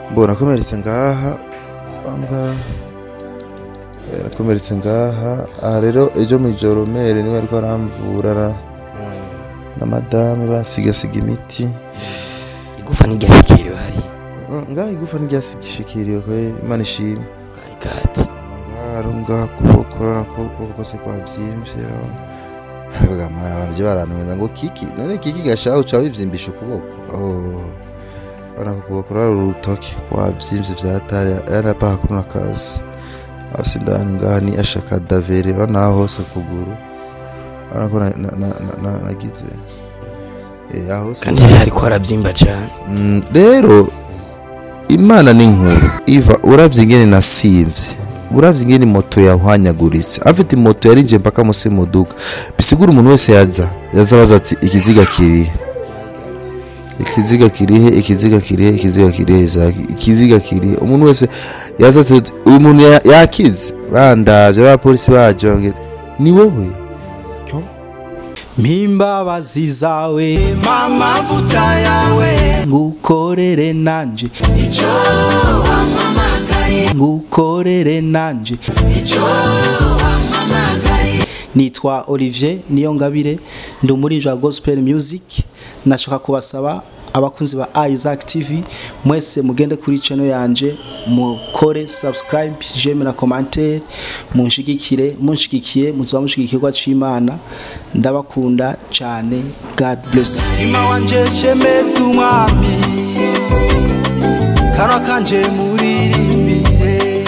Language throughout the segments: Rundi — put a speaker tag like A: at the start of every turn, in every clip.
A: mbona nakomeretse ngaha ngaha Eh, nakomeretse ngaha aha rero ejo mu ijoro mere niwe ariko aramvura na- na madame basigasiga imiti
B: igufa n'iryashikiriwe hari
A: Mm, ngaha igufa ntiryashikiriwe kwe imana ishimwe
B: my god
A: ngaha ngaha kuboko urabona ko ukuboko kose kwavyimbye ariko gamara abantu je barantumiza ngo kiki none kiki gashaho uca wivyimbisha ukuboko oh urabona ko ukuboko urari urutoki kwavyimbye vyatari yarapaka kuno kazi hasi ndani ngaha ni ashaka davere urabona aho hose kuguru urabona ko na- na- na- na- na- nagize Eh, aho hose
B: kandi rero ariko harabyimba cyane
A: Mm, rero imana ni nkuru iva uravye ingene nasimvye uravye ingene moto yahwanyaguritse afite moto yarinje mpaka musi muduga bisigura umuntu wese yaza yaza abaza ati ikiziga kirihe ikiziga kirihe ikiziga kirihe ikiziga kirihe Isaac? ikiziga kirihe umuntu wese yaza ati uyu muntu ya- yakize bandavye abapolisi baje bambwira ni wowe
C: mpimbabazi zawe
D: amavuta yawe
C: ngukorere nanje
D: icyo wamamagare
C: ngukorere nanje
D: icyo wamamagare
C: nitwa olivier niyongabire ndi umuririmbyi wa gospel music nashaka kubasaba abakunzi ba isaac tv mwese mugende kuri channel yanje mukore subscribe jeme na commentaire munshigikire munshigikiye muzoba mushigikirwa c'imana ndabakunda cyane god bless you.
D: mutima wanje shemeza umwami kanwa kanje muririmbire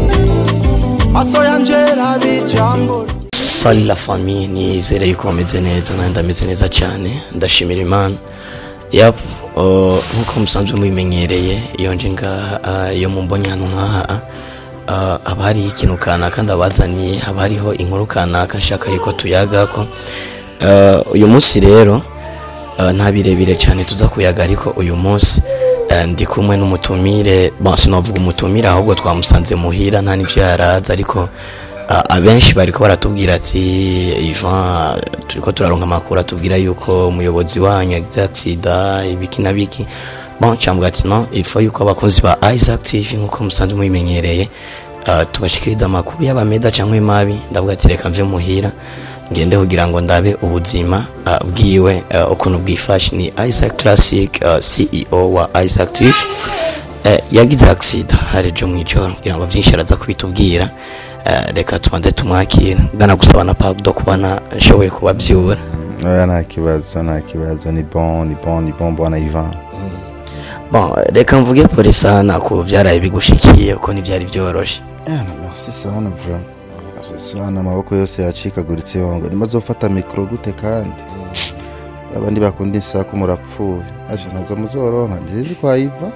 D: maso yanje rabe ijambo rye.
B: sali la famille nizere yuko bameze neza nanjye ndameze neza cyane ndashimira imana yap uh, nk'uko musanzwe mubimenyereye iyo nje ngaha uh, iyo mumbonye hano nk'aha uh, haba hariho ikintu kanaka ndabazaniye haba hariho inkuru kanaka nshaka yuko tuyagako uh, uyu munsi rero uh, nta birebire cyane tuza kuyaga ariko uyu munsi uh, ndi kumwe n'umutumire bon sinavuga umutumire ahubwo twamusanze muhira nta n'ibyo yaraza ariko Uh, abenshi bariko baratubwira ati Ivan turiko turaronka amakuru atubwira yuko umuyobozi wanyu yagize accident ibiki na biki bon cyambwa ati no il faut yuko abakunzi ba Isaac TV nkuko musanzwe mubimenyereye uh, tubashikiriza amakuru yaba meza cyangwa mabi ndavuga ati reka mve muhira ngende kugira ngo ndabe ubuzima uh, bwiwe uh, ukuntu bwifashe ni Isaac Classic uh, CEO wa Isaac TV eh, yagize accident hari ejo mw'ijoro kugira ngo vyinshi araza kubitubwira eh, reka tubanze tumwakira ndanagusaba na pardon kubona nshoboye kubavyura
A: oya nta kibazo nta kibazo ni bon ni bon ni bon bwana Ivan
B: bon reka mvuge pole sana ku vyaraye bigushikiye ko ntivyari vyoroshe
A: Yana merci sana bro Merci sana amaboko yose yacikaguritse yongo nimba zofata mikro gute kandi abandi bakunda insaku murapfuye aje nazo muzoronka nzizi kwa Iva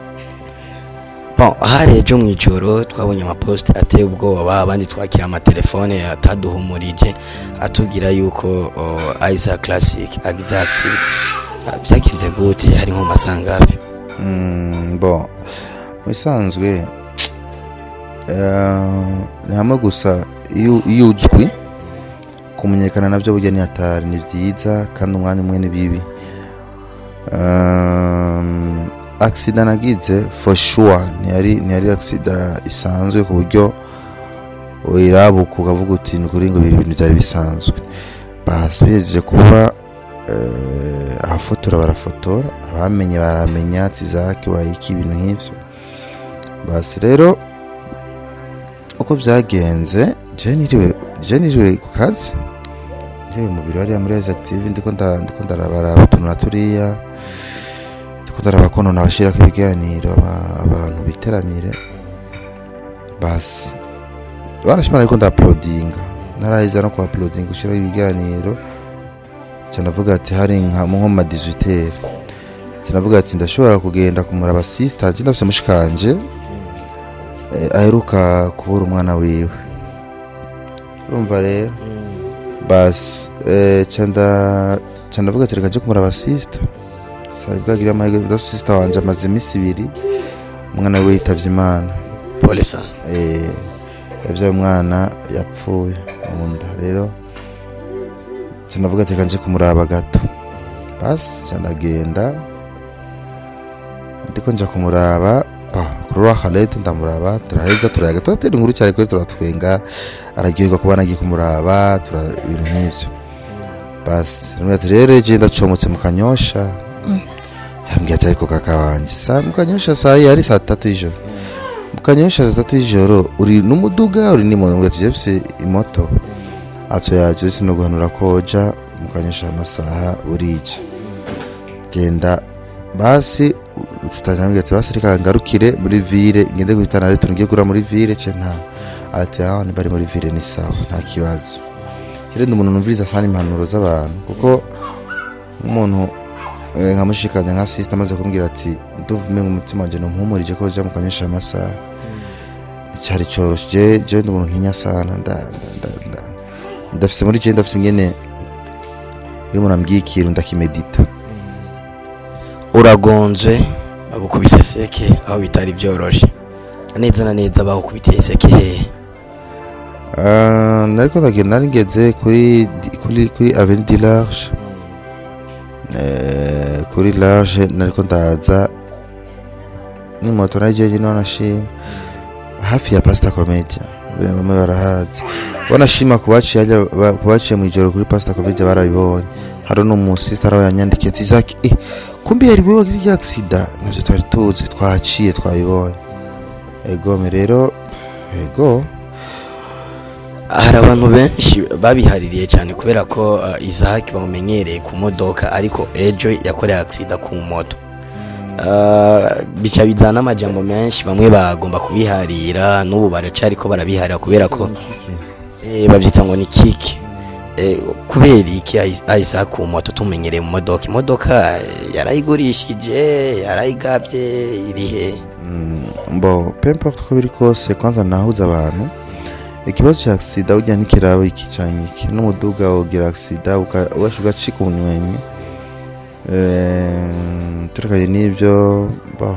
B: bon hari ejo mw'ijoro twabonye amapost ateye ubwoba abandi twakira amatelefone ataduhumurije atubwira yuko oh, Isaac Classic agize accident Ah, vyagenze gute hari nko mu masangapi
A: Mm, bon mubisanzwe eh, ni hamwe gusa iyo iyo uzwi kumenyekana nabyo burya ni hatari ni byiza kandi umwanya umwe ni bibi um, accident nagize for sure ntiyari ntiyari accident isanzwe ku buryo uyirabuka ukavuga uti ni ukuri ngo ibi bintu byari bisanzwe basi bihejeje kuba eh, ahafotora barafotora abamenye baramenya ati zaki wayiki ibintu nk'ivyo basi rero uko vyagenze je niriwe je niriwe ku kazi niriwe mu biro hariya muri Isaac TV ndiko nda- ndiko ndarabaraba utuntu na turiya ndiko ndaraba ko none abashirako ibiganiro aba- abantu biteramire basi barashimana ariko ndaplodinga narahiza no ku uploading gushiraho ibiganiro cyanavuga ati hari nka mu nko mu ma 18 cyanavuga ati ndashobora kugenda kumuraba assistant ndafise mushikanje eh, aheruka kubura umwana wiwe urumva rero basi eh, cyanda cyanavuga ati reka nje kumuraba assistant sari bwagira amahirwe ndaso sister wanje amaze iminsi ibiri umwana we yitavye imana
B: pole sana
A: eh, yavyaye umwana yapfuye mu nda rero sinavuga ati reka nje kumuraba gato basi cyanagenda ndiko nja kumuraba pa kuri wa Khaled ndamuraba turaheza turayaga turatera inkuru cyane kuri turatwenga araryoherwa kuba nagiye kumuraba tura ibintu nk'ivyo basi rimwe ati rero je ndacomotse mu kanyosha yambwiye ati ariko kaka wanje saa mu kanyosha saa yari saa tatu y'ijoro mu kanyosha saa tatu y'ijoro uri n'umuduga uri n'imoto mbwira ati je mfise imoto atso yaje sinoguhanura koja mu kanyosha amasaha urija genda basi tutanyambwiye ati basi reka ngarukire muri ville ngende guhitana rero tungiye gura muri ville ce nta ati aho ni bari muri ville ni sawa nta kibazo kire ndi umuntu numviriza sana impanuro z'abantu kuko nk'umuntu eh, nkamushikanya nka sister amaze kumbwira ati nduvume umutima wanje numpumurije ko ja mu kanyosha amasaha cyari coroshe je je ndi umuntu ntinya sana nda nda- nda- nda- ndafise muri je ndafise ingene iyo umuntu ambwiye ikintu ndakimedita
B: uragonzwe bagukubise seke aho bitari byoroshe neza na neza bagukubitiye seke hehe
A: Ah, nariko ndagenda nigeze kuri di- kuri kuri avenue du large eh kuri large nariko ndaza ni moto najeje no nashima hafi ya pasta comedia bamwe barahazi wanashima kubaciye ajya ba- kubaciye mu ijoro kuri pasta comedia barabibonye hari no mu sister aho yanyandikiye ati Zaki eh kumbe yari bwo gize accident navyo twari tuzi twaciye twabibonye ego me rero ego
B: hari abantu benshi babihaririye cyane kubera ko uh, Isaac bamumenyereye ku modoka ariko ejo yakoreye aksida ku moto Uh, bica bizana amajambo menshi bamwe bagomba kubiharira n'ubu baracari ko barabiharira kubera ko eh, bavyita ngo ni kiki eh, kubera iki Is- Isaac ku moto tumenyereye mu modoka imodoka eh, yarayigurishije yarayigabye irihe
A: bon peu importe uko biri kose kwanza nahuza abantu ikibazo cya agisida ujya ntikiraba iki canke iki n'umuduga ugira agisida ugasha ugacika ubunywenyi Eh, turekanye n'ibyo bon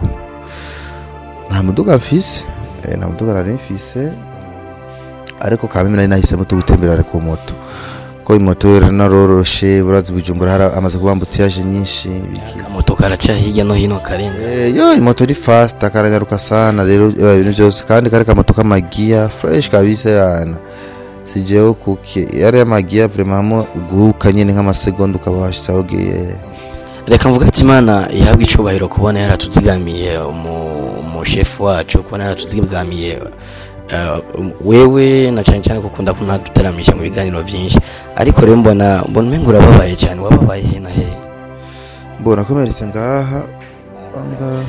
A: nta muduga mfise eh, nta muduga nari mfise ariko kameme nari nahisemo tugutemberera ku moto ko imoto naroroshe urazi bujumbura hari amaze kuba ambutiyaje nyinshi biki
B: akamoto karaca hirya no hino karenga
A: Eh, yo imoto ni fast karagaruka sana rero eh, ibintu byose kandi kari kamoto k'amagiya fresh kabisa yana sijeho kuke yari amagiya vraiment hamwe uguhuka nyine nk'amasegonda ukaba washitse aho ugiye
B: reka mvuga ati imana ihabwe icubahiro kubona yaratuzigamiye umu- umushefu wacu kubona yaratuzigamiye eh, wewe na cyane cyane ko ukunda kunaduteramisha mu biganiro byinshi ariko rero mbona mbona umenga urababaye cyane wababaye he na he
A: mbona nakomeretse ngaha ngaha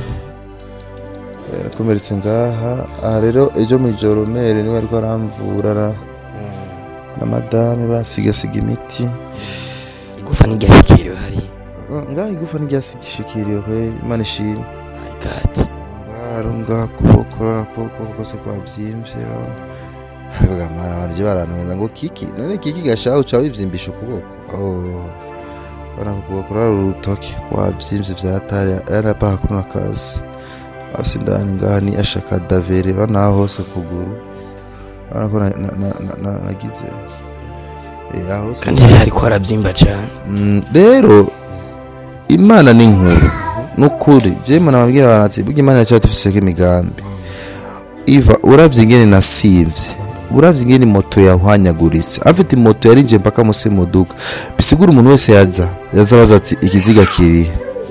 A: Eh, nakomeretse ngaha aha rero ejo mu ijoro mere niwe ariko aramvura na- na madame basigasiga imiti
B: igufa ntiryashikiriwe hari
A: ngaha igufa ntiryashikiriwe kwe imana ishimwe
B: my god
A: ngaro ngaha kuboko urabona ko ukuboko kose kwabyimbye urabona. ariko gamara abantu barantuza ngo kiki none kiki gashaho uca wivyimbisha ukuboko Oh. urabona ko ukuboko urabona urutoki kwavyimbye vyatari yarapaha kuno kazi afise indani ngaha ni ashaka davere urabona aho hose kuguru urabona ko na- na- na- na- na- nagize Eh, aho hose
B: kandi hariko harabyimba cyane
A: Mm, rero imana ni nkuru nukuri je mana babwira abantu ati burya imana yacu dufiseko imigambi iva uravye ingene nasimvye uravye ingene moto yahwanyaguritse afite moto yarinjiye mpaka musi muduga bisigura umuntu wese yaza yaza abaza ati ikiziga kirihe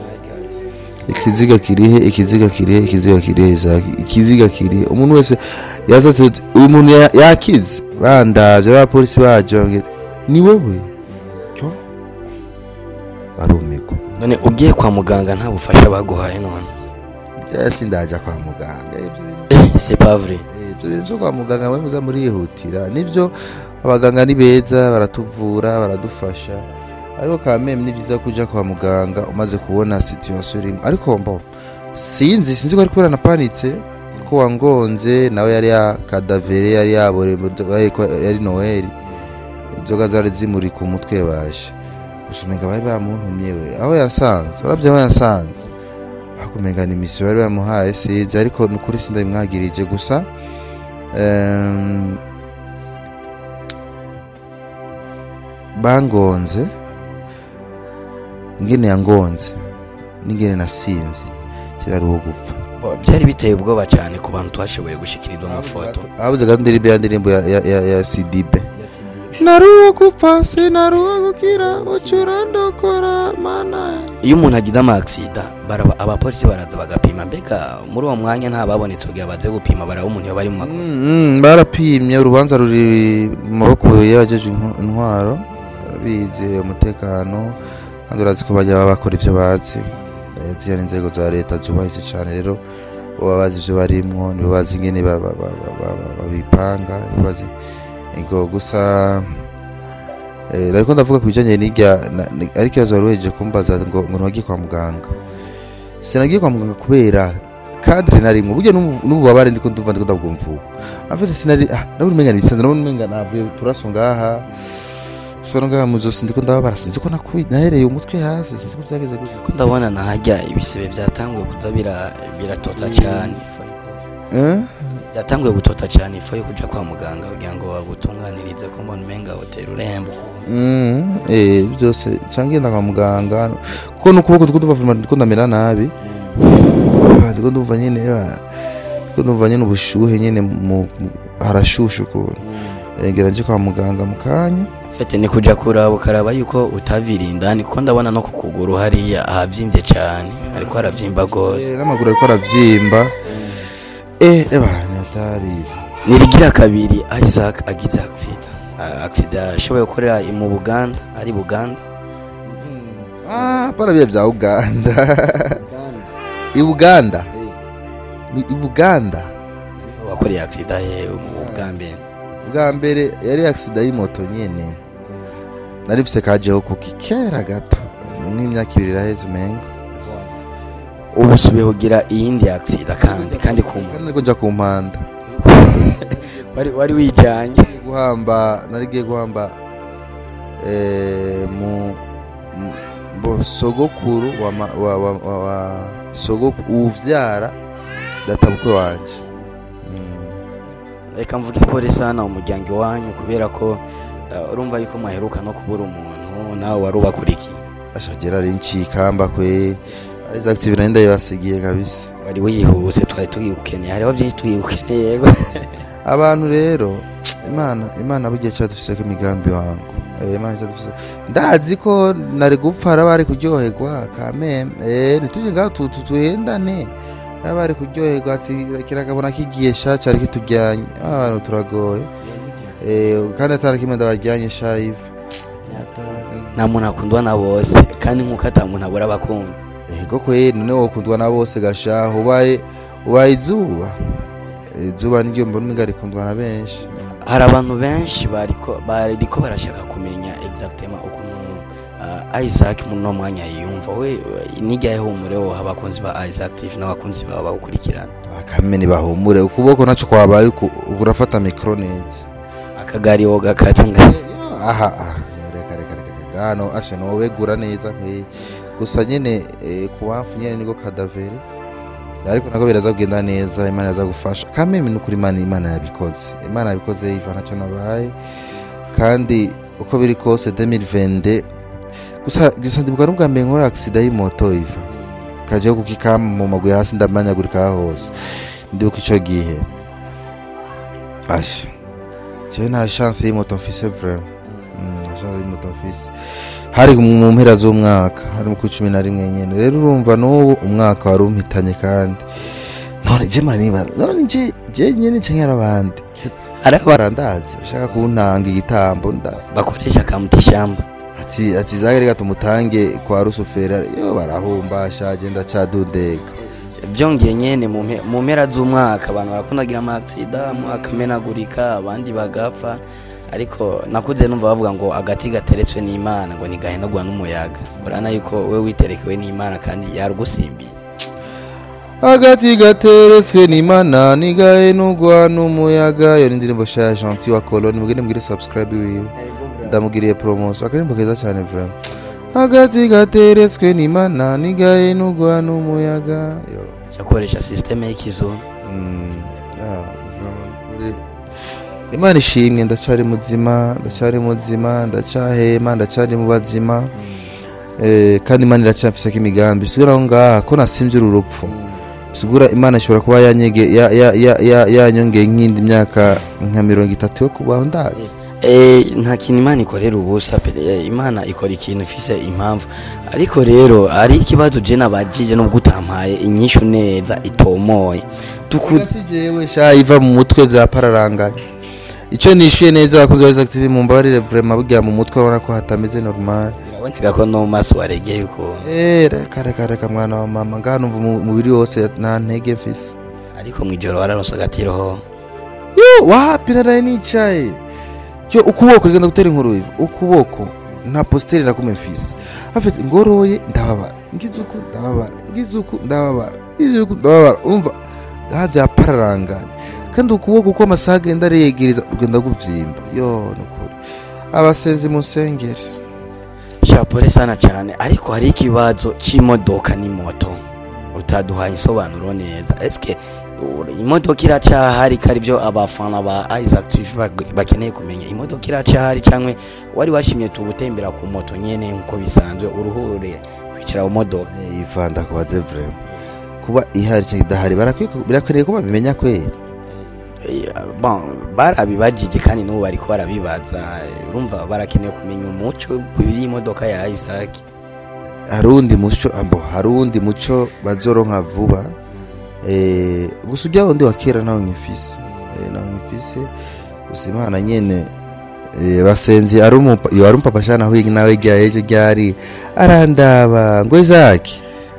A: ikiziga kirihe ikiziga kirihe ikiziga kirihe Isaac? ikiziga kirihe umuntu wese yaza ati uyu muntu ya- yakize bandavye abapolisi baje bambwira, ni wowe cyo barumirwa
B: none ugiye kwa muganga nta bufasha baguhaye none
A: cyangwa sindaja kwa muganga ibyo bintu
B: eh c'est pas vrai
A: Eh, ibyo bintu byo kwa muganga mwe muza murihutira nibyo abaganga ni beza baratuvura baradufasha ariko kameme ni byiza kuja kwa muganga umaze kubona situation urimo ariko mbo sinzi sinzi ko ari kubera napanitse ko wangonze nawe yari yakadavere yari yabore yari noheli inzoga zari zimuri ku mutwe baje gusa umenga bari bamuntumye we aho yasanze urabye aho yasanze hakumenga ni misiyo bari bamuhaye sinzi ariko ni ukuri sindabimwagirije gusa em, bangonze ingene yangonze n'ingene nasimvye kirari uwo gupfa
B: Bo, byari biteye ubwoba cyane ku bantu twashoboye gushikirirwa amafoto
A: habuze gato indirimbo ya ndirimbo ya, ya, ya, ya sidibe naruwa gupfa sinaruwa gukira ucurandokora mana
B: iyo umuntu agize amaksida baraba abapolisi baraza bagapima mbega muri uwo mwanya nta babonetse kugira baze gupima baraba umuntu iyo bari mu makosa
A: Mm, barapimye urubanza ruri mu maboko y'abajeje intwa- intwaro bize umutekano kandi urazi ko bajya baba bakora ibyo bazi Eh, ziriya ni inzego za leta zubahise cyane rero baba bazi ibyo barimwo nibo bazi ingene ba- ba- ba- ba- ba- ba- babipanga nibo bazi ego gusa eh, ariko ndavuga ku bijyanye n'irya na- ni- ariko ikibazo wari wejeje kumbaza ngo ngo ntiwagiye kwa muganga sinagiye kwa muganga kubera kadire narimwe burya n'ubu- n'ububabare ndiko ndumva ndiko ndabwumva ubu afite sinari ah ndabona umenga nibisanzwe ndabona umenga navuye turaso ngaha soro ngaha mu zosi ndiko ndababara sinzi ko nakubi nahereye umutwe hasi sinzi ko byageze gutya
B: ko ndabona nahajya ibisebe byatanguye kuza bira- biratota cyane ifu yuko-
A: eh
B: byatanguye gutota cyane ifu yo kujya kwa muganga kugira ngo bagutunganirize ko mbona umenga hoteli urembo
A: Mm, eh byose cyangwa ngenda kwa muganga kuko n'ukuboko ndiko ndumva vraiment ndiko ndamera nabi Ah, ndiko ndumva nyine ah, ndiko ndumva nyine ubushuhe nyine mu mu- harashushe ukuntu Eh, ngira nje kwa muganga mu kanya
B: fete ni kujya kuraba ukaraba yuko utavira indani kuko ndabona no ku kuguru hariya ahabyimbye cyane ariko harabyimba rwose
A: Eh, n'amaguru ariko aravyimba eh eba natari
B: nirigira kabiri isaac agize agisida agisida yashoboye gukorera i- mu buganda ari buganda
A: ah para bya bya Uganda i Buganda Ni- i Buganda
B: wakoreye agisida ye mu bwa mbere
A: bwa mbere yari accident y'imoto nyene nari mfise kajeho kuki kera gato eh, n'imyaka ibiri iraheze umengo
B: ubu usubiye kugira iyindi agisida kandi kandi ku
A: kandi niko nja ku mpanda
B: wari wari wijyanye
A: Ngiye guhamba nari giye guhamba eh, mu mu- bo sogokuru wa, ma- wa, wa, wa, wa sogoku uvyara databukwe wanje mm.
B: reka mvuge pole sana umuryango iwanyu kubera ko uh, urumva yuko mwaheruka no kubura umuntu nawe wari ubakurikiye
A: ashagera ari ncikamba kwe Isaac TV nari ndayibasigiye kabisa
B: wari wihuse twari tuyibukeneye hariho byinshi tuyibukeneye yego
A: abantu rero imana imana bugiye cyadufise ko imigambi wangu Eh, imana cyadufise ndazi ko nari gupfa hari abari kuryoherwa kameme eh nituje ngaho tu- tu- tuhendane hari abari kuryoherwa ati kirakabona kigiye sha cyari kitujyanye Ah, abantu turagoye eh kandi atari kimwe ndabajyanye sha ivu
B: nta muntu akundwa na bose kandi nk'uko ata muntu abura abakunzi
A: ego kwe none wokundwa na bose gashaho ubaye ubaye izuba Eh, izuba niryo mbona umenga rikundwa na benshi
B: hari abantu benshi bariko bariko barashaka kumenya exactement ukuntu uh, Isaac muri no mwanya yiyumva we nijyaye humure wo abakunzi ba Isaac TV n'abakunzi bawe bawukurikirana
A: akamene bahumure ukuboko naco kwabaye uku- urafata mikro neza
B: akagari wo gakata nga
A: aha aha reka reka reka reka hano asha nowegura neza kwe gusa nyene eh, kuwafu nyene niko kadavere ariko nako biraza kugenda neza imana iraza gufasha kameme nukuri imana imana yabikoze imana yabikoze yiva ntacyo nabaye kandi uko biri kose 2020 gusa gusa ndibuka n'ubwa mbere nkora accident y'imoto iva kajeho kukikama mu maguru hasi ndamanyagurika hose ndibuka ico gihe asha jewe nta chance y'imoto mfise vraiment Mm, nta chance y'imoto mfise hari mu mpera z'umwaka hari mu cumi na rimwe nyene rero urumva n'ubu umwaka wari umpitanye kandi none je mara nibaza none je je nyene canke hari abandi
B: hari aba-
A: barandazi bashaka kuntanga igitambo ndazi
B: bakoresha kamuta ishyamba
A: ati ati zagere tumutange kwa rusufera yo barahumba ashaje ndacadudega
B: byongeye nyene mu mpe- mu mpera z'umwaka abantu barakundagira amaksida akamenagurika abandi bagapfa ariko nakuze numva bavuga ngo agati gateretswe n'imana ngo ntigahenagwa n'umuyaga urabona yuko we witerekewe n'imana kandi yarugusimbiye
A: agati gateretswe n'imana nigahenugwa n'umuyaga iyo ni indirimbo sha gentil wa coloni mugende mugire subscribe wiwe ndamugiriye promotion akarimbo keza cyane vraiment agati gateretswe n'imana nigahenugwa n'umuyaga Yo.
B: cyakoresha sisiteme y'ikizungu
A: Mm, yeah, vraiment, kuri- imana ishimwe ndacyari muzima ndacyari muzima ndacyahema ndacyari mu bazima Eh, kandi imana iracyafiseko imigambi sigura aho ngaha ko nasimvye uru rupfu sigura imana ishobora kuba yanyege ya- ya- ya- ya- yanyongeye nk'indi myaka nka mirongo itatu yo kubaho ndazi
B: Eh, nta kintu imana ikorera ubusa pe eh, imana ikora ikintu ifise impamvu ariko rero hari ikibazo je nabajije nubwo utampaye inyishu neza itomoye tukuze
A: si jewe sha iva mu mutwe bya pararanganya icyo nishyuye neza abakozi ba Isaac TV mu mbabarire vraiment burya mu mutwe urabona ko hatameze normal
B: biraboneka ko no mu maso waregeye uko
A: Eh, reka reka reka mwana wa mama ngaha numva umu- umubiri wose nta ntege mfise
B: ariko mwijoro wararonse agatiroho
A: yo wapi naraye nicaye yo ukuboko rigenda gutera inkuru iva ukuboko nta positeri nakumwe mfise afite ngoroye ndababara ngize uku ndababara ngize uku ndababara ngize uku ndababara umva ngaha byapararanganya kandi ukuboko uko amasaha agenda aregereza rugenda guvyimba yo nukuri abasenzi musengere
B: shapure sana cyane ariko hari ikibazo c'imodoka n'imoto utaduhaye insobanuro neza eske u- imodoka iracahari kari byo abafana ba Isaac TV bag- bakeneye kumenya imodoka iracahari canke wari washimye tugutembera ku moto nyene nkuko bisanzwe uruhure kwicara mu modoka
A: iva ndakubaze vraiment kuba ihari cyangwa idahari barakwiye- birakwiriye ko babimenya kweri
B: Eh, bon barabibajije kandi n'ubu bariko barabibaza urumva barakeneye kumenya umuco kubiri imodoka ya Isaac
A: hari undi muco ambo hari undi muco bazoronka vuba eh gusa ujya wundi wa kera nawe nyifise eh nawe nyifise gusa imana nyene eh basenzi ari umupa iyo ari umupapa shana aho nawe rya ejo ryari arandaba ngo izaki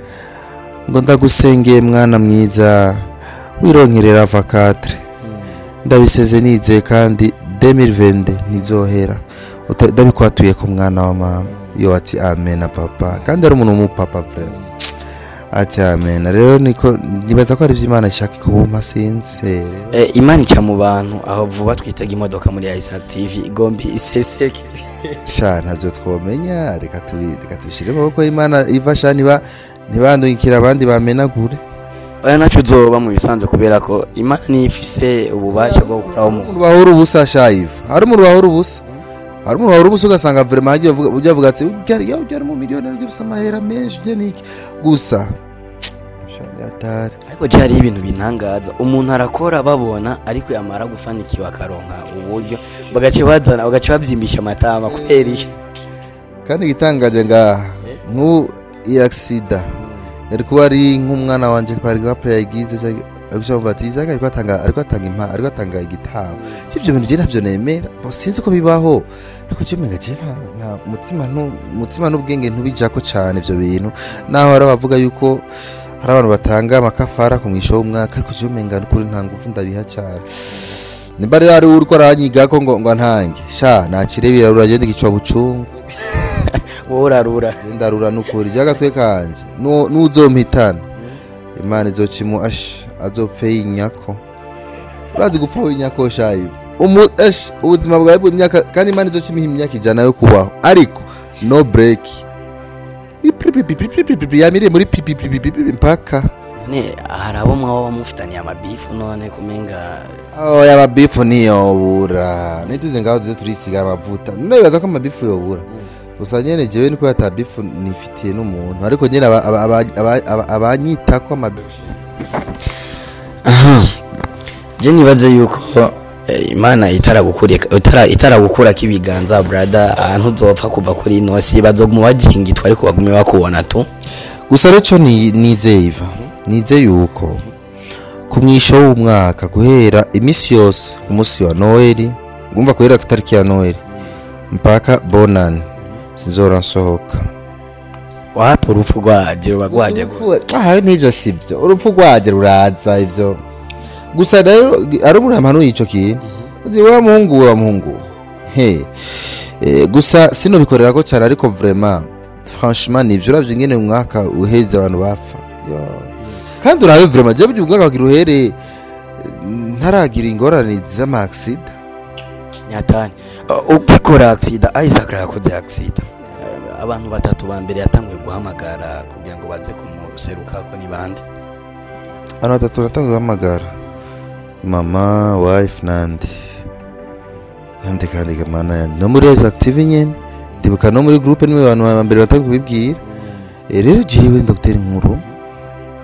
A: ngo ndagusengeye mwana mwiza wironkerera avakatre ndabiseze nizeye kandi 2020 ntizohera Uta- ndabikwatuye ko mwana wa mama iyo ati amen na papa kandi ari umuntu w'umupapa vraiment ati amen rero niko nibaza ko ari byo imana ishaka kubumpa sinzere
B: Eh, imana ica mu bantu aho vuba twitega imodoka muri Isaac TV igombi iseseke
A: sha ntabyo twomenya reka tubi- reka tubishyire mu maboko y'imana iva sha niba ntibandukire abandi bamenagure
B: oya naco uzoba mu bisanzwe kubera ko imana niyo ifise ububasha bwo gukuraho umuntu
A: umuntu bahora ubusa sha iva hari umuntu bahora ubusa hari umuntu bahora ubusa ugasanga vraiment hagiye uvuga ujya avuga ati ujya ya ujya mu miliyoni ariko bisa amahera menshi ujya niki gusa sha ni hatari
B: ariko je hariho ibintu bintangaza umuntu arakora babona ariko yamara gufanikiwe akaronka uburyo bagaca bazana bagaca babyimbisha amatama kubera iki
A: kandi igitangaje ngaha nk'ubu iyi agisida yari kuba ari nk'umwana wanjye par exemple yagize cyangwa ari kucyumva ati izaka ariko atanga ariko atanga impa ariko atanga igitabo cy'ibyo bintu je ntabyo nemera bo sinzi ko bibaho ariko cyo menga je nta nta mutima ntu mutima n'ubwenge ntubijako cyane ibyo bintu naho hari abavuga yuko hari abantu batanga amakafara ku mwisho w'umwaka ariko cyo menga n'ukuri nta ngufu ndabiha cyane nimba rero ari uri ko aranyigako ngo ngo ntange sha nakirebera uragenda igico bucungu
B: wowe urarura
A: ndarura nukuri jagatwe kanje Nu- nuzompitana imana izokimu ash azopfe yinyako urazi gupfa winyako shayivu umu ash ubuzima bwawe bw'imyaka kandi imana izokimuha imyaka ijana yo kubaho ariko no break Ipipipipipipipi, yamiriye muri pipipipipipi mpaka
B: none hari abo mwaba mufitaniye amabifu none kumenga
A: oya amabifu ntiyobura nituze ngaho tuze turisiga amavuta nibaza ko amabifu yobura gusa nyene jewe niko ata bifu nifitiye n'umuntu ariko nyene aba- aba- aba- aba- aba- abanyitako amabifu
B: je nibaze yuko eh, imana itaragukurika itara itaragukurako ibiganza brada ahantu uzopfa kuva kuri ino si bazoguma bajingitwa ariko bagume bakubona tu
A: gusa rero ni nizeye iva nizeye yuko ku mwisho w'umwaka guhera iminsi yose ku munsi wa noheli ngumva guhera ku itariki ya noheli mpaka bonani sinzora nsohoka
B: wapi urupfu rwaje ruba rwaje gute?
A: aha n'ibyo si byo urupfu rwaje ruraza ibyo gusa rero ari umuntu yamanuye icyo kintu uzi wa muhungu we wa muhungu we. he Eh, gusa sinobikorera ko cyane ariko vraiment franchement nivyo uravye ingene umwaka uheze abantu bapfa Yo. kandi urabe vraiment je burya umwaka wagira uhere eh, ntaragira ingorane z'amaksida
B: nyatani Uh, ukikora aksida isaac yakoze aksida Eh, abantu batatu ba mbere yatanguye guhamagara kugira ngo baze kumuserukako ni bande
A: abantu batatu natanzwe guhamagara mama wife nandi nandi kandi gamana yanjye no muri Rise active nyene ndibuka no muri groupe nimwe abantu ba mbere batangiye kubibwira Eh, rero jewe ndagutera inkuru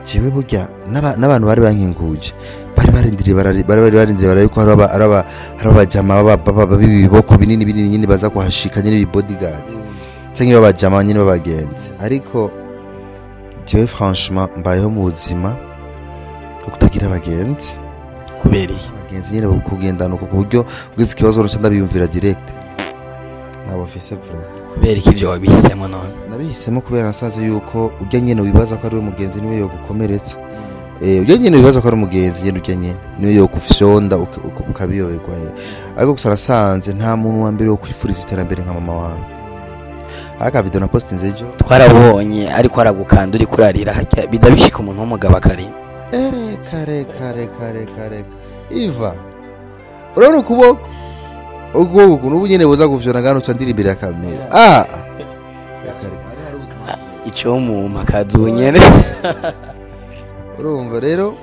A: jewe burya n'aba- n'abantu bari bankinguje bari barindiriye barari- bari bari barindiriye barari ko hari aba- hari aba- hari abajama baba- baba- baba b'ibiboko binini binini nyine baza kuhashika nyine ibibodyguard cyangwa babajama nyine b'abagenzi ariko jewe franchement mbayeho mu buzima bwo kutagira abagenzi
B: kubera iki
A: abagenzi nyine kugendana uko ku buryo ugize ikibazo ruca ndabiyumvira direct ntabwo mfise vraiment
B: kubera iki ibyo wabihisemo none
A: nabihisemo kubera nasaze yuko ujya nyine wibaza ko ari we mugenzi niwe yogukomeretsa eh ujya nyine wibaza ko ari umugenzi nyine ujya nyine niwe yogufyonda uka- uka- ukabiyoberwa eh. ariko gusa nasanze nta muntu wa mbere wo kwifuriza iterambere nka mama wawe ariko akavido na postinze ejo
B: twarabonye ariko aragukanda uri kurarira hajya bijya bishika umuntu w'umugabo akarima
A: reka reka reka reka reka iva urabona ukuboko ukuboko ukuntu ubu nyine buza gufyona ngano uca ndiri imbere ya kamera ah Reka, reka.
B: icyo mu makazu nyene
A: urumva rero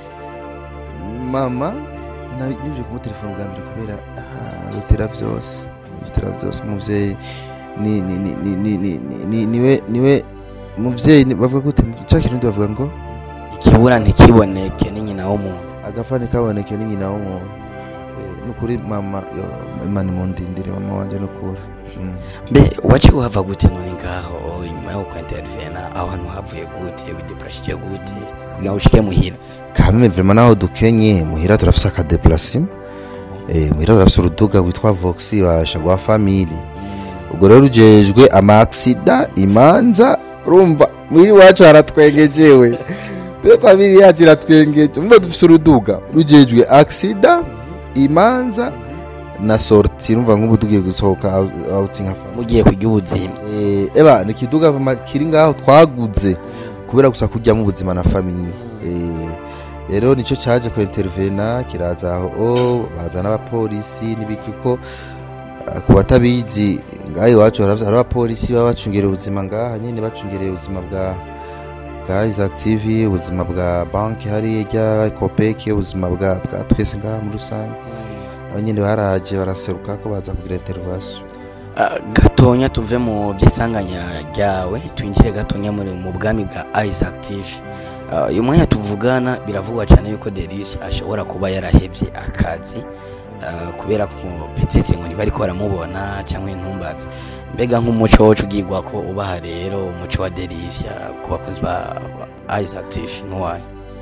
A: mama nanyuje kumutelefona bwa mbere kubera ah, rutera vyose rutera vyose umuvyeyi ni ni ni ni ni ni ni- ni niwe niwe umuvyeyi ni- bavuga gute cya kirundi bavuga ngo
B: ikibura ntikiboneke ni nyina w'umuntu
A: agafani kaboneke ni nyina w'umuntu Eh, nukuri mama yo imana imundindire mama wanje nukuri Mm.
B: mbe waciye uhava gute none ngaho inyuma yo kwintervena aho hantu havuye gute wideprashije gute kugira ngo ushike muhira
A: kameme vrema naho dukenye muhira turafise akadeplacement eh muhira turafise uruduga rwitwa voxi basha rwa family ubwo rero rujejwe amaksida imanza urumva mwiri wacu haratwengejewe te family yacu iratwengeje umva dufise uruduga rujejwe aksida imanza na sorti urumva nk'ubu tugiye gusohoka out- outing nka family
B: mugiye kurya ubuzima
A: Eh, eba ni ikiduga vama kiri ngaho twaguze kubera gusa kujyamo ubuzima na famiye Eh, rero nicyo cyaje ku intervena kiraza aho o baza n'abapolisi n'ibiki ko ah, ku batabizi ngaho iwacu haravye- hari abapolisi baba bacungereye ubuzima ngaha nyine bacungereye ubuzima bwa bwa Isaac TV ubuzima bwa banki hariya rya Copec ubuzima bwa bwa twese ngaha muri rusange abo nyine baraje baraseruka ko baza kugira intervention
B: Ah, gatonya tuve mu by'isanganya ryawe twinjire gatonya muri mu bwami bwa Isaac TV Ah, uyu mwanya tuvugana biravugwa cyane yuko Deris ashobora kuba yarahevye akazi ah, kubera ko petete ngo ntibari ko baramubona cyangwa intumbazi mbega nk'umuco wacu ugigwa ko ubaha rero umuco wa Deris ku bakozi ba ba Isaac TV n'uwaye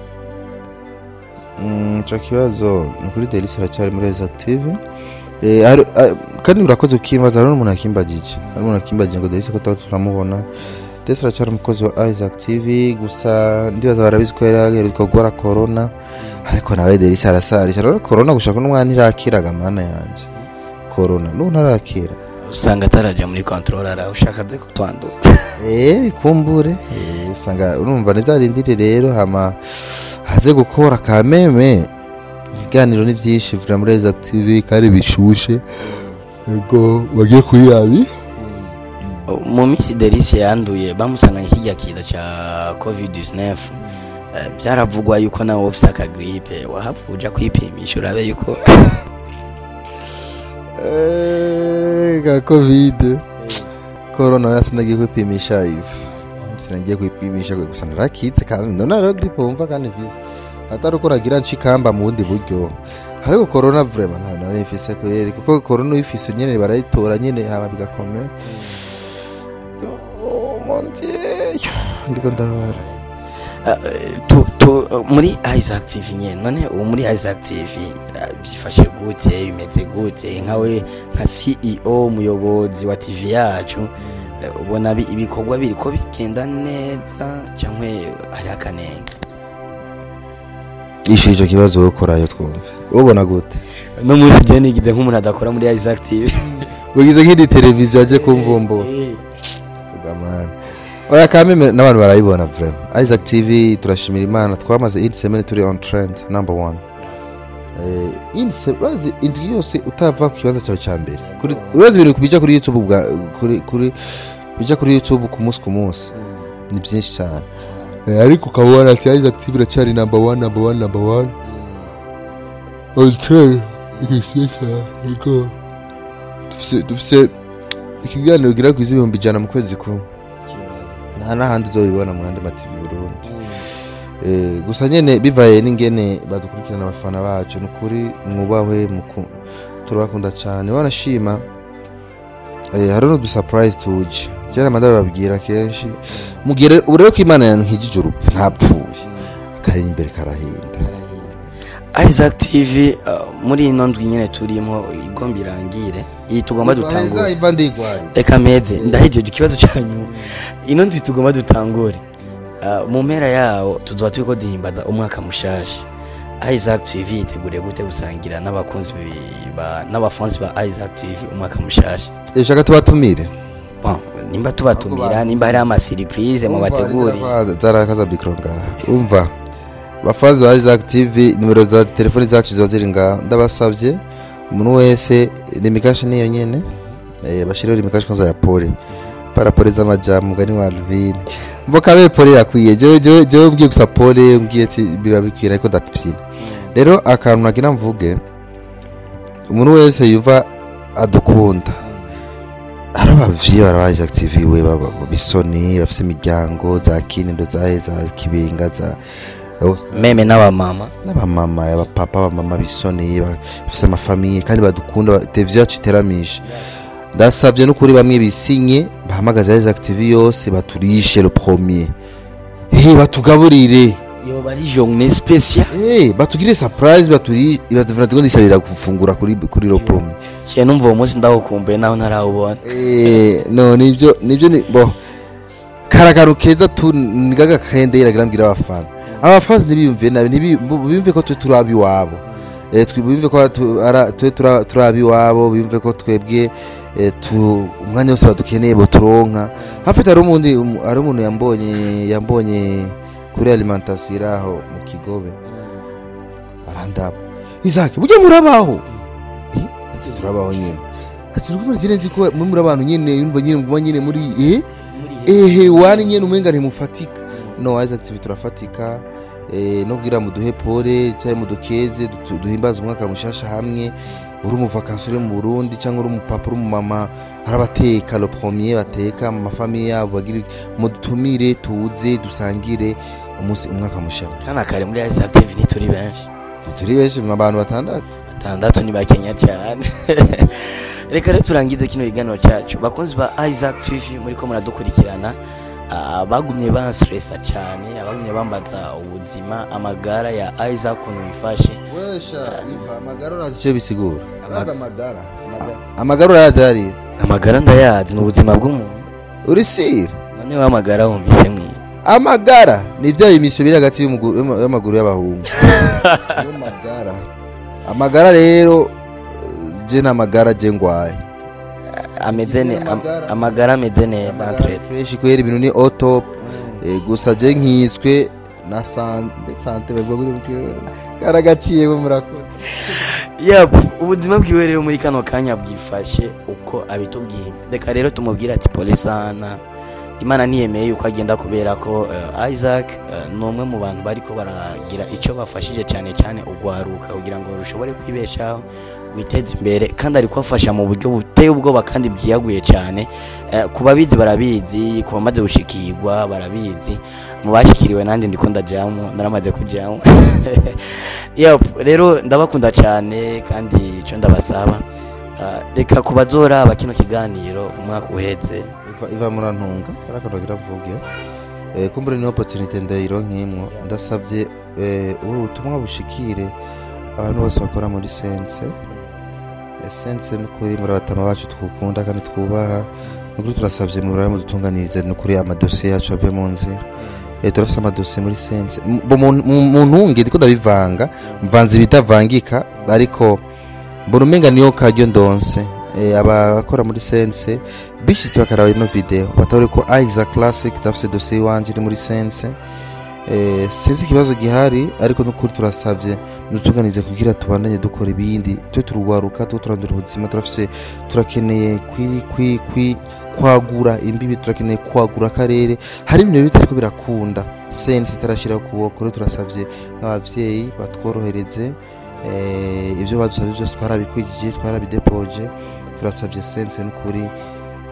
A: Mm, ico kibazo ni kuri delisi aracyari muri Isaac TV Eh, hari- ah, kandi urakoze ukimbaza hari n'umuntu akimbagije hari umuntu akimbagije ngo delisi ko tuba turamubona delisi aracyari umukozi wa Isaac TV gusa ndibaza barabizi ko yari yaheruka gukora corona ariko nawe delisi arasarisha rero corona gushaka n'umwana irakiraga mana yanje corona n'ubu ntarakira
B: usanga ataraja muri control ara ushaka ze kutwandura
A: Eh, bikumbure Eh, usanga urumva ntibyarindire rero hama haze gukora kameme ibiganiro ni byinshi vira muri Isaac TV kandi bishushe ego bagiye kuri yabi
B: mu minsi delisi yanduye bamusanganye kijya kiza cya covid 19 Eh, byaravugwa yuko nawe ufite akagripe wahapfa uja kwipimisha urabe yuko
A: ka covid corona yasi nagiye kwipimisha ifu sinagiye kwipimisha gusa narakitse kandi none rero gripe wumva kandi visa atari uko nagira nshikamba mu bundi buryo ariko corona vraiment nta nari mfise kweri kuko corona uyifise nyene barayitora nyene hama bigakomera Oh, mon Dieu. ndiko ndabara
B: Eh, tu, tu, muri Isaac TV nyene none ubu muri Isaac TV eh, byifashe gute bimeze gute nkawe nka CEO umuyobozi wa TV yacu eh, ubona bi- ibikorwa biri ko bigenda neza cyangwa hari akanenge
A: ishira ico kibazo wowe korayo twumve ubona gute
B: no munsi je nigize nk'umuntu adakora muri Isaac TV
A: ugize nk'indi televiziyo aje kumvumbura Bamana. Oya kameme n'abantu barayibona vraiment. Isaac TV turashimira Imana twamaze indi semaine turi on trend number one. Eh indi se urazi indwi yose utava ku kibanza cyawe cya mbere. Kuri urazi ibintu bija kuri YouTube bwa kuri kuri bija kuri YouTube ku munsi ku munsi. Ni byinshi cyane. Eh, ariko ukabona ati Isaac TV iracyari number one number one number one. Okay. Ikishisha. Ego. Dufise dufise ikiganiro gira ku ibihumbi ijana mu kwezi kumwe nta n'ahandi uzobibona mu yandi mativi Burundi Eh, gusa nyene bivaye n'ingene badukurikirana abafana bacu ni ukuri mwubahwe muku- turabakunda cyane wanashima eh, hari no dusurprise tuje kera manda bababwira kenshi mugire ubu rero ko imana yankijije urupfu ntapfuye kari imbere karahinda
B: Isaac TV uh, muri ino ndwi nyene turimo igomba irangire iyi tugomba dutangure
A: iva ndigwari
B: reka meze ndahejeje ikibazo cyanyu ino ndwi tugomba dutangure Uh, mu mpera yawo tuzoba turiko duhimbaza umwaka mushasha Isaac TV yiteguriye gute gusangira n'abakunzi bi- ba n'abafansi ba Isaac TV umwaka mushasha
A: shaka tubatumire
B: bon nimba tubatumira nimba hari ama surprise mu bateguri
A: zarakaza mikro ngaha umva bafazi ba Isaac TV nimero za telefoni zacu ziba ziri ngaha ndabasabye umuntu wese limikashi niyo nyene eh, bashireho limikashi kwanza ya pole parapole z'amajambo mugani wa Alvin mvoka be pole yakwiye jewe jewe jewe mbwiye gusa pole mbwiye ati biba bikwira ariko ndafyina rero akantu nagira mvuge umuntu wese yuva adukunda hari abavyeyi bara Isaac TV we baba bisoni bafise imiryango za kinindo za za kibinga za
B: meme n'abamama
A: n'abamama abapapa abamama bisoni bafise amafamiye kandi badukunda televiziyo yacu iteramisha ndasabye n'ukuri bamwe bisinye bahamagaza Isaac TV yose baturishe le premier hey batugaburire
B: yoba ari journée spéciale
A: hey batugire surprise baturi ibazivuna tugodisabira gufungura kuri kuri le premier
B: kiye numva uwo munsi ndawukumbuye naho ntarawubona
A: Eh, no nibyo nibyo ni bo karagaru keza tu nigaga kende iragira mbwira abafana abafana ntibiyumviye nabi ntibi- bu- biyumve ko twe turabi wabo eh twe biyumve ko tu- ara- twe tura- turabi wabo biyumve ko twebwe eh, tu umwanya wose badukeneye bo turonka hafite hari umundi um- hari umuntu yambonye yambonye kuri alimentation iraho mu kigobe arandaba Isaac burya murabaho Eh, ati turabaho nyine ati rukumwe zirenze ko muri muri abantu nyine yumva nyine nguma nyine muri eh ehe wani nyine umenga ntimufatika no Isaac TV turafatika eh no kugira muduhe pole cyangwa mudukeze dutu- duhimbaze umwaka mushasha hamwe uri umuvakansi uri mu Burundi cyangwa uri umupapa uri umumama hari abateka le premier bateka mu mafamiye yabo bagira mudutumire tuze dusangire umunsi umwaka mushasha
B: kana kare muri Isaac TV ntituri benshi
A: turi benshi mu bantu batandatu
B: batandatu ni bakenya cyane reka rero turangize kino kiganiro cyacu bakunzi ba Isaac TV muri ko muradukurikirana ah, bagumye banstressa cyane abagumye bambaza ubuzima amagara ya Isaac ukuntu bifashe
A: wesha iva amagara urazi icyo bisigura
B: Amag-
A: amagara amagara urayazi hariya
B: amagara ndayazi ni ubuzima bw'umuntu
A: uri sire
B: noneho amagara wumvise mwiza
A: amagara ni bya bimisho biri hagati y'umugu- y'ama- y'amaguru y'abahungu niyo magara amagara rero eh, je ni amagara je ngwaye
B: ameze ne am-
A: Amagara-
B: amagara ameze neza
A: amagara
B: entre
A: fresh kwera ibintu ni otop gusa je nkiswe na sante sante bavuga ngo karagaciye bo murakoze
B: yep ubuzima bwiwe rero muri kano kanya bwifashe uko abitubwiye reka rero tumubwire ati pole sana imana ntiyemeye yuko agenda kubera ko eh, isaac eh, ni umwe mu bantu bariko baragira icyo bafashije cyane cyane ugwaruka kugira ngo rushobore kwibeshaho witeze imbere kandi ari kubafasha mu buryo buteye ubwoba kandi bwiyaguye cyane Eh, ku babizi barabizi ku bamaze gushikirwa barabizi mu bashikiriwe nanjye ndiko ndajamu naramaze kujamu yep rero ndabakunda cyane kandi icyo ndabasaba ah, reka ku bazora kino kiganiro umwaka uhetse
A: iva iva murantunga arakanogira mvuge eh kumbure ni opportunity ndayironkimwo ndasavye eh ubu butumwa bushikire abantu bose bakora muri sense Eh, sense nukuri muri abatama bacu twukunda kandi twubaha nukuri turasavye murabe mudutunganirize nukuri amadosiye yacu ave mu nzira eh turafise amadosiye muri sense M- bo mu mu- mu ntunge ndiko ndabivanga mvanze ibitavangika ariko mbona umenga niyo karyo ndonse eh, abakora muri sense bishyitse bakaraba ino video batore ko Isaac Classic ndafise dosiye iwanje iri muri sense eh, sinzi ikibazo gihari ariko nukuri turasavye mutuganize kugira tubandanye dukora ibindi twe turugwaruka twe turandura ubuzima turafise turakeneye kwi, kwi, kwi, kwagura imbibi turakeneye kwagura akarere hari ibintu bitariko birakunda sense itarashiraho ukuboko rero turasavye nk'abavyeyi batworohereze eh, ibyo badusabye byose twarabikwijije twarabidepoje turasavye sense n'ukuri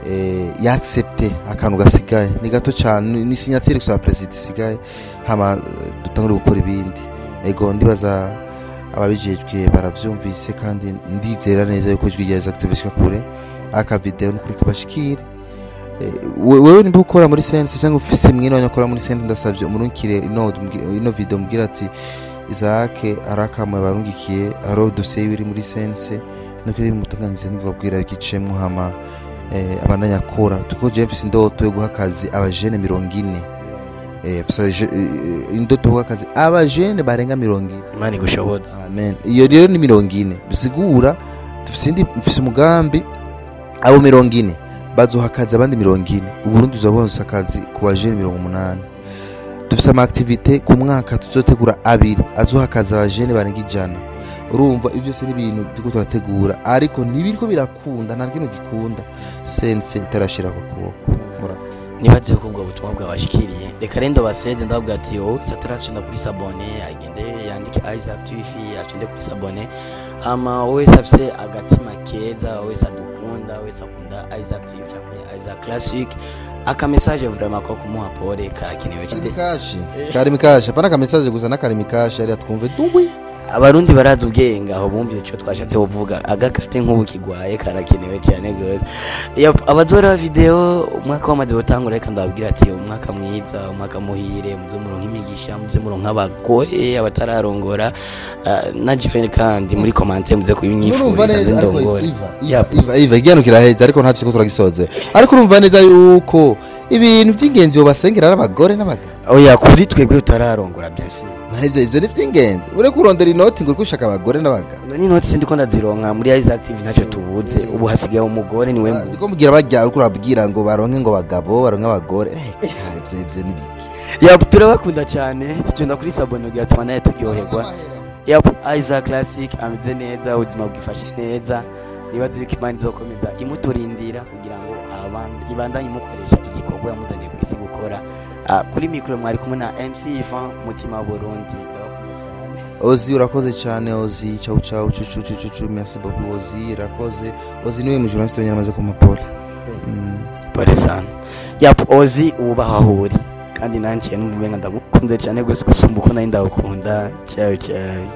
A: eh, yaaccepte akantu gasigaye ni gato cyane ni sinyatire gusa ya perezida isigaye hama eh, dutangure gukora ibindi ego ndibaza ababijejwe baravyumvise kandi ndizera neza yuko ijwi rya Isaac TV rishika kure aka video nukuri kabashikire Eh, we- wewe nimba ukora muri sense cyangwa ufise mwene wanyu akora muri sense ndasavye umurungikire ino ino video mubwira ati Isaac arakamwe barungikiye aro dosiye iri muri sense nuko iri mutunganize nibabwira igicemwo hama eh, abandanya akora tuko je mfise indoto yo guha akazi abajene mirongo ine eh, mfise je- eh, indoto yo guha akazi abajene barenga mirongo ine
B: imana igushoboza
A: amen iyo rero ni mirongo ine bisigura dufise indi mfise umugambi abo mirongo ine bazoha akazi abandi mirongo ine uburundi tuzabonsa akazi ku bajene mirongo umunani dufise ama activite ku mwaka tuzotegura abiri azoha akazi abajene barenga ijana urumva ibyo byose ni ibintu turiko turategura ariko ntibiriko birakunda nta kintu gikunda sense itarashira ku kuboko Mura-
B: nibaze ko ubwo butumwa bwabashikiriye reka rendo baseze ndababwira ati wowe sataracenda kuri sabone agende yandike Isaac TV acende kuri sabone hama wese afise agatima keza wese adukunda wese akunda Isaac TV cyangwa Isaac Classic aka message vraiment ko kumuha pole karakenewe cyane
A: karimikashi karimikashi apana ka message gusa n'akarimikashi ariya twumve dubi
B: abarundi barazi ubwenge aho bumvise icyo twashatse kuvuga agakate nk'ubu kigwaye karakenewe cyane gose Yep, abazora video umwaka wamaze gutangura reka ndababwira ati umwaka mwiza umwaka muhire muze muronka imigisha muze muronka abagore abatararongora Ah, na jewe kandi muri komante muze
A: urumva
B: kubinyifuriza
A: neza
B: nze
A: ariko
B: ndongore
A: iva
B: Yep.
A: iva iva igihano kiraheze ariko ntacyo turagisoze ariko urumva neza yuko ibintu by'ingenzi basengera ari abagore n'abagabo
B: oya kuri twebwe tutararongora byose
A: ivyo ivyo ni vy'ingenzi ureko urondera inoti ngo uriko ushaka abagore n'abagabo
B: ni noti sindi ko ndazironka muri Isaac TV ntacyo tubuze ubu hasigaye umugore niwe mbu
A: ndiko mugira bajya uriko urabwira ngo baronke ngo bagabo baronke abagore Eh, ivyo ivyo ni biki
B: Yep, turabakunda cyane tugenda kuri sabone kugira tuma nawe turyoherwa Yep, Isaac Classic ameze neza ubuzima bwifashe neza nibaze yuko imana izokomeza imuturindira kugira ngo abandi ibandanye imukoresha igikorwa yamuzaniye ku isi gukora Ah, kuri mikoro mwari kumwe na MC Ivan mutima wa Burundi ndabakunda cyane
A: ozi urakoze cyane ozi ciao ciao cucu cucu cucu merci beaucoup ozi urakoze ozi niwe mujournaliste wenyine amaze kumapole mm.
B: pole sana Yep, Ozi ubaho aho uri kandi nanjye n'umubenga ndagukunze cyane gusa gusumba uko nari ndagukunda ciao ciao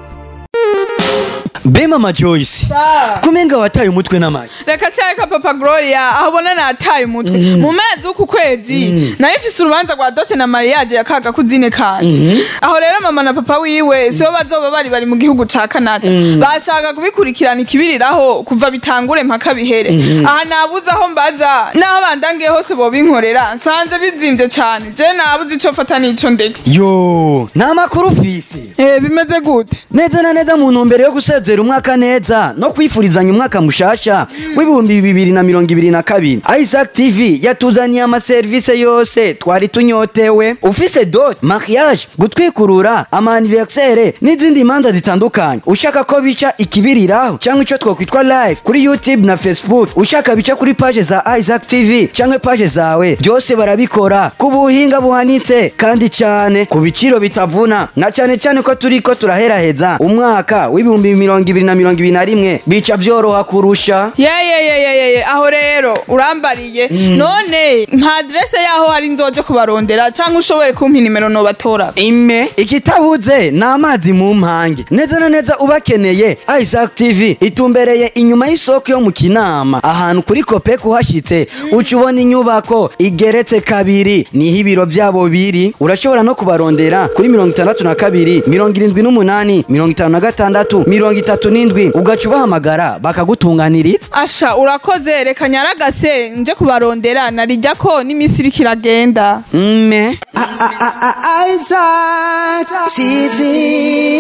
E: be mama joyce
F: Sa.
E: kumenga wataye umutwe n'amashyi
F: reka cyareka papa gloria aho ubona nataye umutwe mu mezi w'uku kwezi nayo ifise urubanza rwa dote na mariage ya kaga kuzine kanje aho rero mama na papa wiwe sibo bazoba bari bari mu gihugu ca canada bashaka kubikurikirana ikibiriraho kuva bitangure mpaka bihere aha nabuze aho mbaza n'aho bandangiye hose bobinkorera nsanze bizimvye cane je nabuze ico fata n'ico ndeka
E: yo nta makuru ufise
F: Eh, bimeze gute
E: neza na neza mu ntumbero yo gusezera umwaka neza no kwifurizanya umwaka mushasha w'ibihumbi bibiri na mirongo ibiri na kabiri isaac tv yatuzaniye amaserivisi yose twari tunyotewe ufise dot mariage gutwikurura amaniversere n'izindi manza zitandukanye ushaka ko bica ikibiriraho cyangwa icyo twakwitwa live kuri youtube na facebook ushaka bica kuri paje za isaac tv cyangwa paje zawe byose barabikora ku buhinga buhanitse kandi cyane ku biciro bitavuna na cyane cyane ko turi ko turaheraheza umwaka w'ibihumbi mirongo ibiri na mirongo ibiri na rimwe bica byoroha kurusha
F: yeyeyeyeyeye aho rero urambariye none nka aderese yaho hari nzoje kubarondera cyangwa ushobore kumpa inimero nobatora
E: ime ikitabuze ni amazi mu mpange neza na neza ubakeneye isaac tv itumbereye inyuma y'isoko yo mu kinama ahantu kuri kopek uhashyitse uca ubona inyubako igeretse kabiri niho ibiro byabo biri urashobora no kubarondera kuri mirongo itandatu na kabiri mirongo irindwi n'umunani mirongo itanu na gatandatu mirongo itatu n'indwi ugaca ubahamagara bakagutunganiriza
F: asha urakoze reka nyaragase nje kubarondera narijya ko n'iminsi iriko iragenda
E: mme
D: Isaac TV.